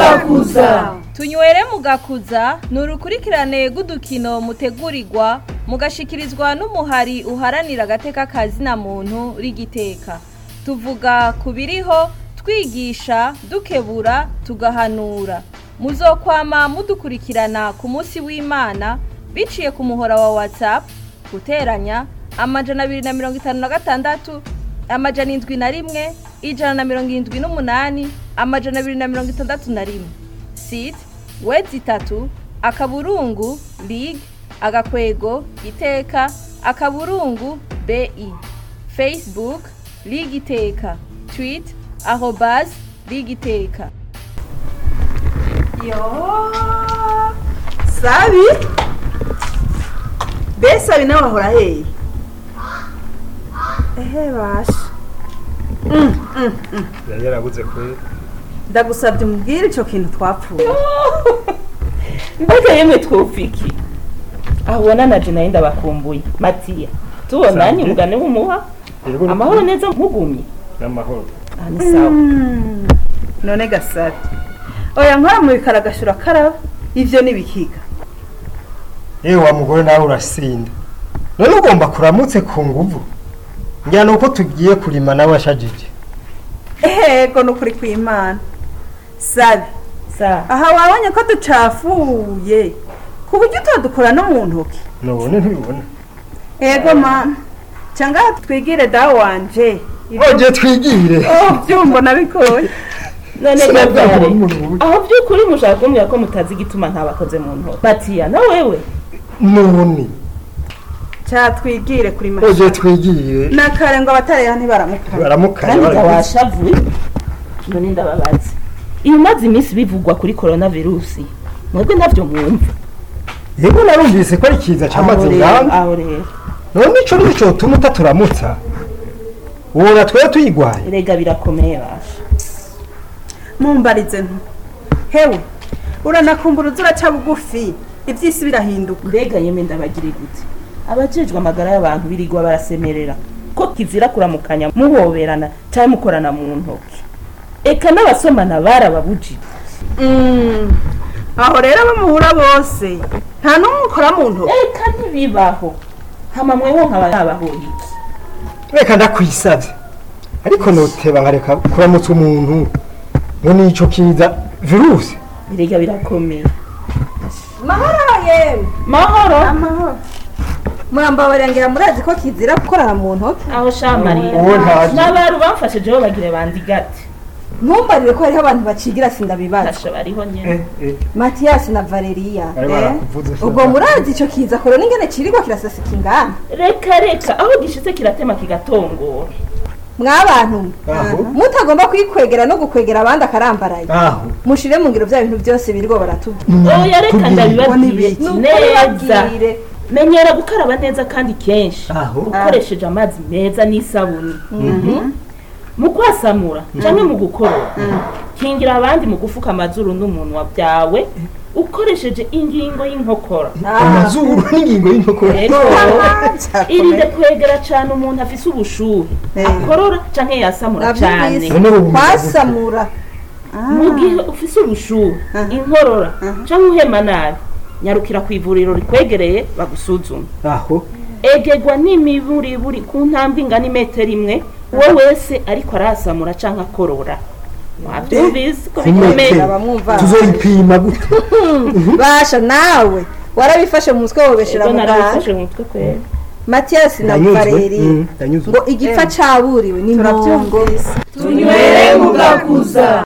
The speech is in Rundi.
mugakuza tunywere mugakuza ni urukurikirane rw'udukino mutegurirwa mugashikirizwa n'umuhari uharanira agateka kazina muntu rigiteka tuvuga ku biriho twigisha dukebura tugahanura muzokwama mudukurikirana ku munsi w'imana biciye ku muhora wa whatsapp guteranya amajana abiri na mirongo itanu na gatandatu amajana indwi na rimwe ijana na mirongo irindwi n'umunani amajana abiri na mirongo itandatu na rimwe site wedi itatu akaburungu lig agakwego iteka akaburungu bi facebook lig iteka tweet arobas lig iteka yo sabi be sabi nawe ahora hehe ehe basha Mm, mm, mm. yari yarabuze kure ndagusabye umubwire icyo kintu twapfuye mbega yemwe twufiki aho ubona na jina yenda bakumbuye matiya tubona ni mugane w'umuha Yego, amahoro neza mugumye n'amahoro aha ni sawa Mm, none gasabi oya nkora mu bikara agashura karaba ivyo nibikiga yewe wa mugore nawe urasinda none ugomba kuramutse ku nguvu ngira ni uko tugiye kurima nawe ashajije ehego nukuri kw'imana sabi sawa aha wabonye ko ducafuye ku buryo utadukora no mu ntoki nubone ntubibona ego mama cyangwa twigire dawe wanje oje twigire Oh, byumva nabikoye none Sinabwira gabyare umuntu ubu. aho by'ukuri mushaka kumbwira ko mutazi igituma ntabakoze mu ntoki matiya na wewe none cyatwigire kuri oje mashini twigire nakare ngo abatareha ntibaramukana baramukanya kandi ga barabizi. washavuye none ndababaza iyo umaze iminsi bivugwa kuri korona virusi mwebwe ntabyo mwumva yego narumvise ko ari kiza cyamaze Aho rero, ingamba aho rero none ico nico cotuma utaturamutsa ubona twebwe tuyigwaye erega birakomeye basha mumbarize nto hewe uranakumbura uza uraca bugufi iby'isi birahinduka mbega yemwe ndabagire gute abajejwe amagara y'abantu birigwa barasemerera ko kizira kuramukanya muhoberana cyangwa mukorana mu ntoki eka n'abasomana barababujije Mm, aho rero abo muhura bose nta n'umwe ukora mu ntoki eka ntibibaho hama mweho nkaba yabahoye iki reka ndakwisavye ariko noteba nkareka kuramutsa umuntu ngo nico kiza virusi erega birakomeye mahoro yewe mahoro amahoro murambabarengera murazi ko kizira gukorana mu ntoki aho shamariya Uwo ntazi. n'abaru bamfashijeho bagire bandigate ntumbarire ko hariho abantu bacigira sindabibaza tasha bariho nyene matiyasi na valeriya bari barakuvuze se. ubwo murazi ico kiza koro n'ingene cirirwa kirasasika ingana reka reka aho gishitse kiratema kigatongora mwabantu Aho. mutagomba kwikwegera no gukwegera abandi akarambaraye aho mushire mu ngiro bya bintu byose birirwa baratubwira oya reka Tubwire. ndabibabwire Ni ukuri neza babwire. menyera gukaraba neza kandi kenshi aho ukoresheje amazi meza n'isabuni mu kwasamura cyangwa mu gukorora kingira abandi mu gufuka amazuru n'umunwa byawe ukoresheje ingingo y'inkokora amazuru n'ingingo y'inkokora rero irinde kwegera cyane umuntu afise ubushuhe Eh. akorora cyangwa yasamura cyane nabyumvise None ubu kwasamura mu gihe ufise ubushuhe inkorora cyangwa uhema nabi nyarukira ku ivuriro rikwegereye bagusuzume aho egegwa n'imiburiburi ku ntambwe ingana imetero imwe uwo wese ariko arasamura cyangwa akorora wabyumvise ko bikomeye Imetero. abamwumva tuzoyipima gute basha nawe warabifashe mu mutwe wobeshera ubwo muganga narabifashe mu mutwe kwera matiyasi na Ndanyuzwe. valeri Mm, ndanyuzwe. ngo igipfa caburiwe ni ntongo turabyumvise tunywere mugakuza